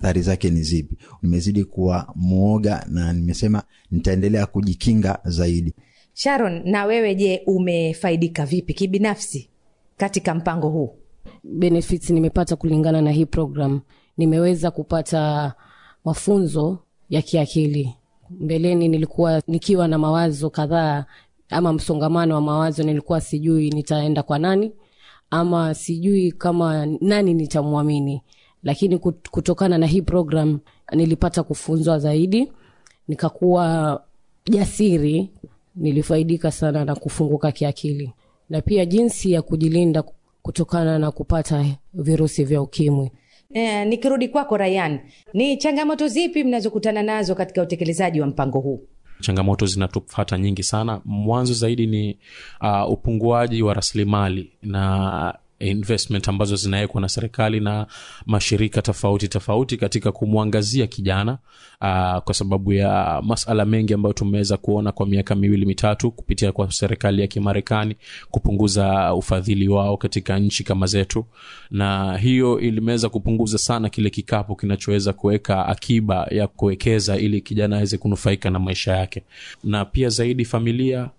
athari zake ni zipi nimezidi kuwa mwoga na nimesema nitaendelea kujikinga zaidi sharon na wewe je umefaidika vipi kibinafsi katika mpango huu benefits nimepata kulingana na hii program nimeweza kupata mafunzo ya kiakili mbeleni nilikuwa nikiwa na mawazo kadhaa ama msongamano wa mawazo nilikuwa sijui nitaenda kwa nani ama sijui kama nani nitamwamini lakini kut- kutokana na hii program nilipata kufunzwa zaidi nikakuwa jasiri nilifaidika sana na kufunguka kiakili na pia jinsi ya kujilinda kutokana na kupata virusi vya ukimwi e, nikirudi kwako rayan ni changamoto zipi mnazokutana nazo katika utekelezaji wa mpango huu changamoto zinatufata nyingi sana mwanzo zaidi ni uh, upunguaji wa rasilimali na investment ambazo zinawekwa na serikali na mashirika tofauti tofauti katika kumwangazia kijana uh, kwa sababu ya masala mengi ambayo tumeweza kuona kwa miaka miwili mitatu kupitia kwa serikali ya kimarekani kupunguza ufadhili wao katika nchi kama zetu na hiyo ilimeweza kupunguza sana kile kikapu kinachoweza kuweka akiba ya kuwekeza ili kijana aweze kunufaika na maisha yake na pia zaidi familia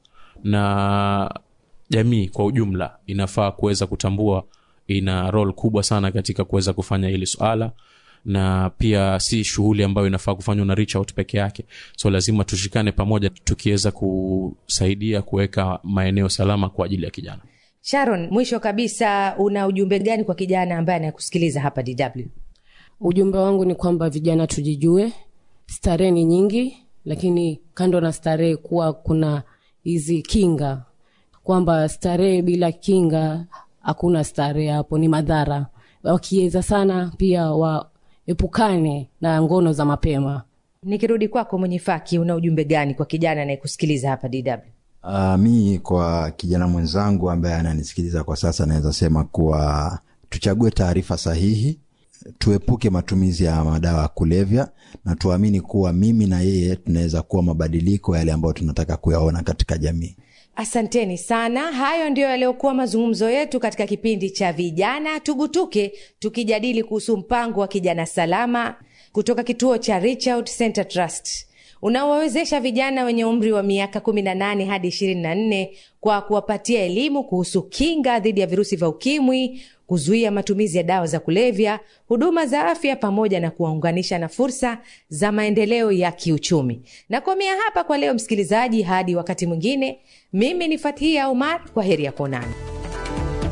na jamii kwa ujumla inafaa kuweza kutambua ina rol kubwa sana katika kuweza kufanya hili swala na pia si shughuli ambayo inafaa kufanywa na reach out peke yake so lazima tushikane pamoja tukiweza kusaidia kuweka maeneo salama kwa ajili ya kijana sharon mwisho kabisa una ujumbe gani kwa kijana ambaye anakusikiliza hapa dw ujumbe wangu ni kwamba vijana tujijue starehe ni nyingi lakini kando na starehe kuwa kuna hizi kinga kwamba starehe bila kinga hakuna starehe hapo ni madhara wakiweza sana pia waepukane na ngono za mapema nikirudi kwako mwenye faki una ujumbe gani kwa kijana anayekusikiliza hapa dw uh, mi kwa kijana mwenzangu ambaye ananisikiliza kwa sasa naweza sema kuwa tuchague taarifa sahihi tuepuke matumizi ya madawa ya kulevya na tuamini kuwa mimi na yeye tunaweza kuwa mabadiliko yale ambayo tunataka kuyaona katika jamii asanteni sana hayo ndiyo yaliyokuwa mazungumzo yetu katika kipindi cha vijana tugutuke tukijadili kuhusu mpango wa kijana salama kutoka kituo cha Reach Out Center Trust unaowawezesha vijana wenye umri wa miaka 18 hadi 24 kwa kuwapatia elimu kuhusu kinga dhidi ya virusi vya ukimwi kuzuia matumizi ya dawa za kulevya huduma za afya pamoja na kuwaunganisha na fursa za maendeleo ya kiuchumi nakomea hapa kwa leo msikilizaji hadi wakati mwingine mimi ni fathia umar kwa heri ya kuonana